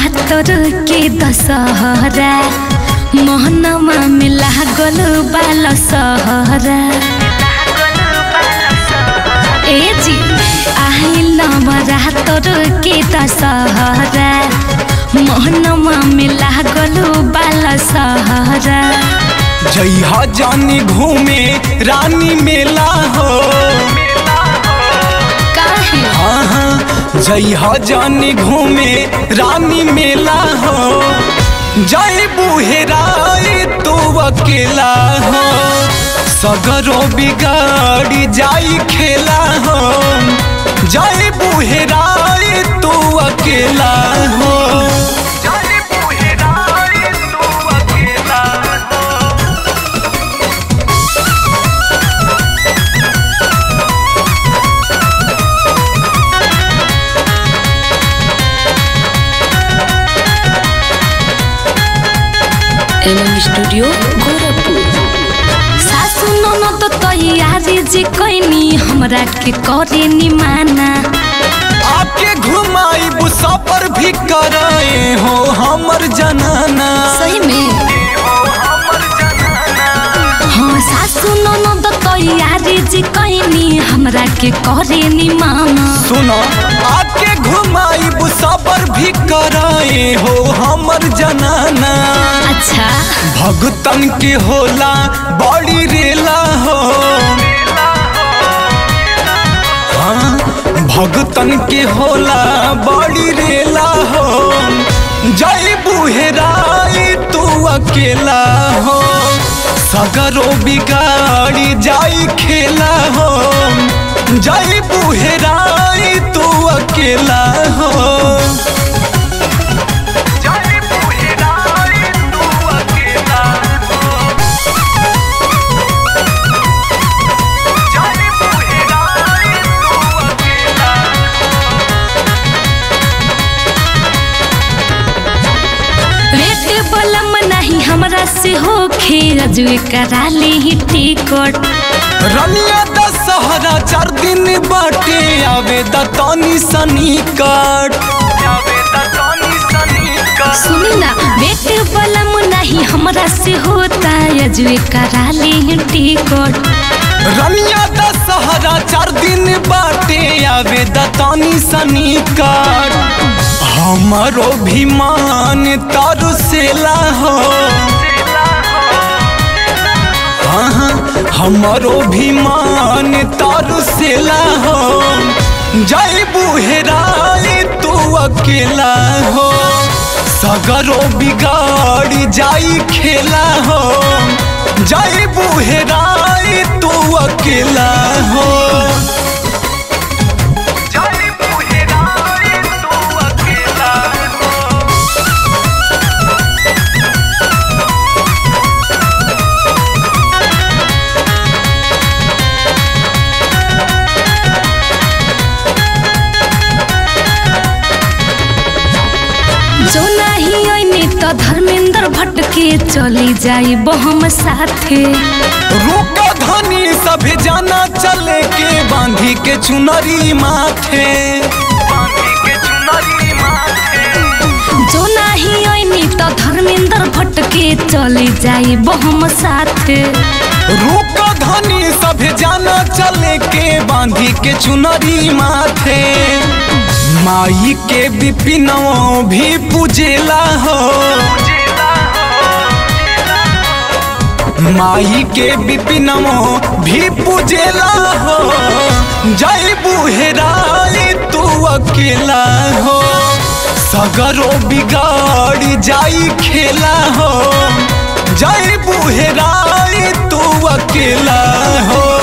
नवरात्र के दशहरा मोहनमा में लागल बाल सहरा ए जी आइल नवरात्र के दशहरा मोहनमा में लागल बाल सहरा जइहा जानी घूमे रानी मेला हो काहे हाँ हाँ जइहा जानी घूमे रानी मेला हो जय बुहेराई तू अकेला हो सगरो बिगाड़ी जाई खेला हो जय बुहेराई तू अकेला हो जय बुहेराई तू अकेला हो एमएम स्टूडियो गोरखपुर सासु ननद तैयारी जे कैनी हमरा के करे नि माना आपके घुमाई बुसा पर भी कराए हो हमर जनाना सही में हाँ सासु ननद तैयारी जे कैनी हमरा के करे नि माना सुनो आपके घुमाई बुसा पर भी कराए हो हमर जनाना अच्छा भगतन के होला बड़ी रेला हो हाँ भगतन के होला बड़ी रेला हो जय बुहेराई तू अकेला हो सगरो बिगाड़ी जाई खेला हो जय बुहेराई तू अकेला हो जय बुहेराई तू अकेला हो जय बुहेराई तू अकेला रेट बलम नहीं हमरा से होखे अजुए करा ली टिकट रनिया दशहरा चार दिन बाटे आवे दतनी सनिकट आवे दतनी सनिकट सुनी ना बेट बलम नहीं हमरा से होता अजुए करा ली टिकट रनिया दशहरा चार दिन बाटे आवे दतनी सनिकट हमारो भी मान तरसेला हो हाँ हाँ, हमारो भी मान तरसेला हो जय बुहेराई तू अकेला हो सगरो बिगाड़ी जाई खेला हो जय बुहेराई तू अकेला हो जय बुहेराई तू अकेला हो जो नहीं आईने तो धर्मेंद्र भट्ट के चली जाई बहम साथे रुक धनी सभे जाना चले के बांधी के चुनरी माथे बांधी के चुनरी माथे जो नहीं आईने तो धर्मेंद्र भट्ट के चली जाई बहम साथे रुक धनी सभे जाना चले के बांधी के चुनरी माथे माई के बिपिनों भी पूजेला हो माई के बिपिनों भी पूजेला हो जय बुहेराई तू अकेला हो सगरो बिगाड़ी जाई खेला हो जय बुहेराई तू अकेला हो